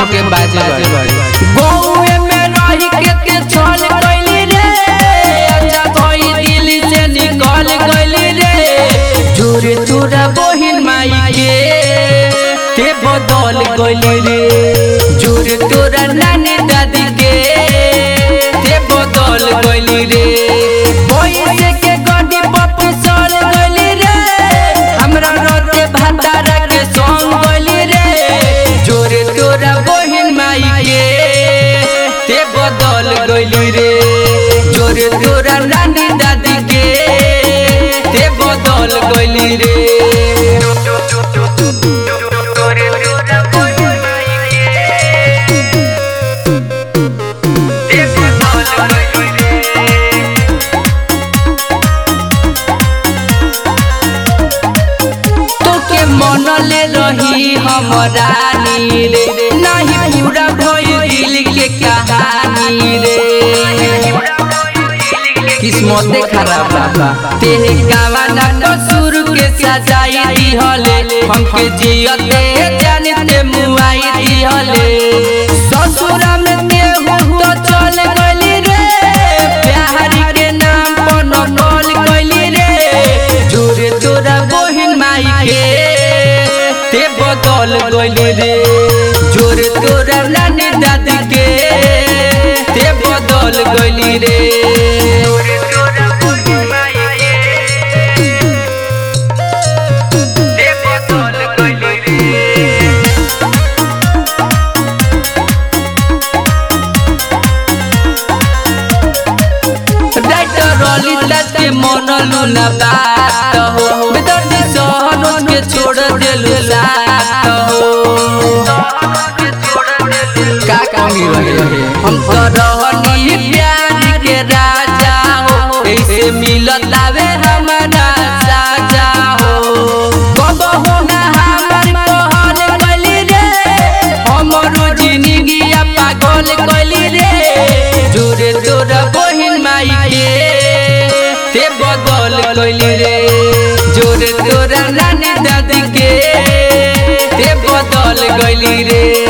हमके बाजे बाजे गौए में रही के के छल गइली रे अच्छा कोई दिल से निकल गइली रे जोरे तोरा बहिन माई के ते बदल गइली रे जोरे तोरा नानी दादी के ते बदल गइली रे पैसे के गड्डी पप्पू सर गइली रे हमरा रोते भंडारा के संग गइली रे जोरे तोरा बहिन माई के ते बदल गइली रे जोरे तोरा नानी दादी के ते बदल गइली रे तोके मनले रही हमरा रे नहीं पूरा भइल दिल के कहानी रे किस्मते खराब बा तेरे गावाना कसूर के सजाई दिहले हमके जियते जानते मुआई दिहले ससुरा में केहू तो चल गइली रे प्यारी के नाम पर नकल गइली रे जोरे तोरा बहिन माई के ते बदल गइली रे जोरे तोरा नानी दादी के ते बदल गइली रे डाक्टर रली तक के मनलू न बात हो बेदर्दी सहन के छोड़ देलू साथ हो का कमी रहे हम तो रहनी प्यार के राजा हो ऐसे मिलत लावे हमारा साजा हो कब हो ना हमर कहल गइली रे हमरो जिंदगी पागल गइली रे जोरे तोरा बहिन माई के ते बदल गइली रे जोरे तोरा नानी दादी के ते बदल गइली रे